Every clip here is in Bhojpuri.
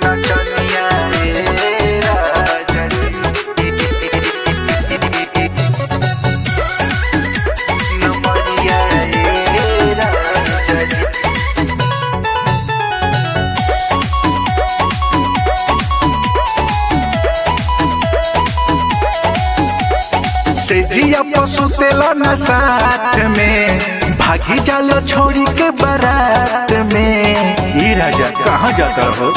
नचनिया रे राजा नमरिया रे राजा से जिया पशु तेला न साथ में भागी जालो छोड़ी के बारात में ई राजा कहाँ जाता हो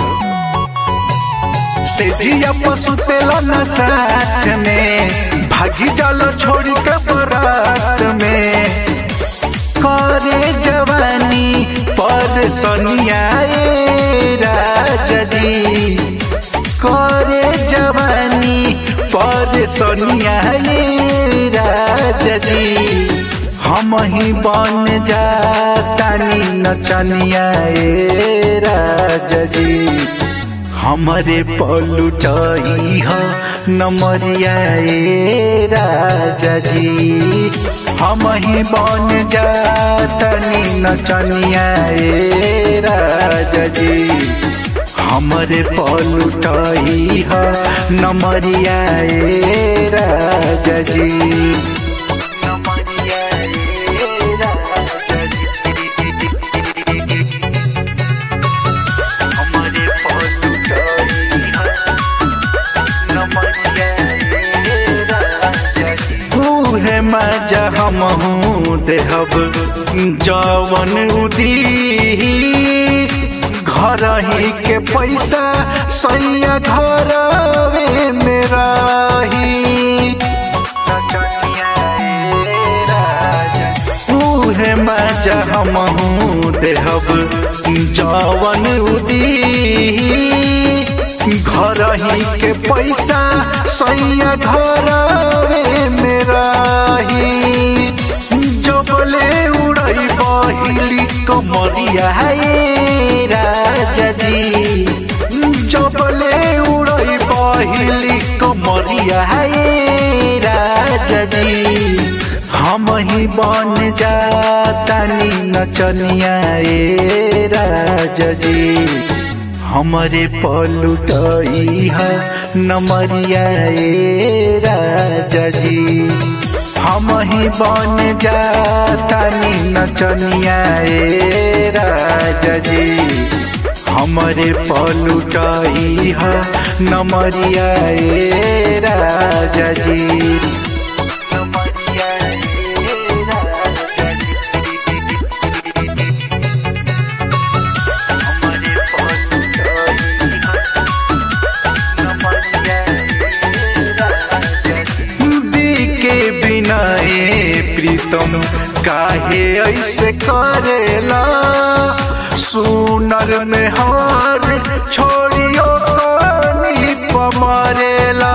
से जिया पशु तेला न साथ में भागी जालो छोड़ी के बारात में करे जवानी पर सोनिया ए राजा जी करे जवानी पर सोनिया ये राजा जी हम ही बन जातानी नचनिया ए राजा जी हमरे पलुटई ह नमरिया ए राजा जी हम ही बन जातानी नचनिया ए राजा जी हमरे पलुटई ह नमरिया ए राजा जी नमरिया ए राजा जी हमरे पलुटई ह नमरिया ए राजा जी तूहे मजा हमहू देहब जवन उदी घर ही के पैसा सैया घर मेरा ही उहे मजा हमहू देहब जवन उदी घर ही के पैसा सैया घर मेरा ही जबले उड़ई बहिली कमरिया हे राजा जी जबले उड़ई बहिली कमरिया हे राजा जी हम ही बन जातानी नचनिया ए राजा जी हमरे पलुटई ह नमरिया ए राजा जी हम ही बन जातानी नचनिया ए राजा जी हमरे पलुटई ह नमरिया ए राजा जी नमरिया ए राजा जी हमरे पलुटई ह नमरिया ए राजा जी दी के बिना ए प्रीतम काहे ऐसे करेला सुनर में हार छोड़ियो कानी पमरेला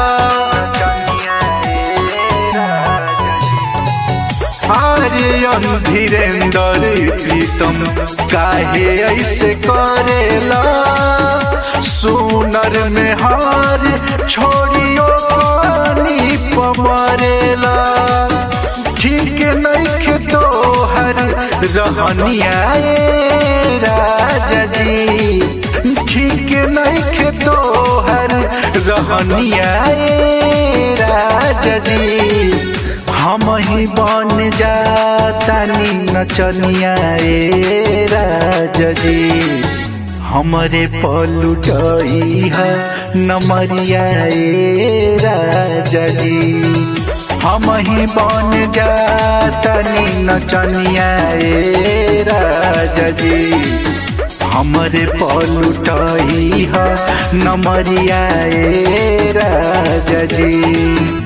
आर्यन धीरेन्द्र प्रीतम काहे ऐसे करेला सुनर में हार छोड़ियो पानी पमरेला ठीक नहीं तो हर रहनिया ए राजा जी ठीक नहीं तो हर रहनिया ए राजा जी हम ही बन जातानी नचनिया ए राजा जी हमरे पलुटई ह नमरिया ए राजा जी हम ही बन जातानी नचनिया ए राजा जी हमरे पलुटई ह नमरिया ए राजा जी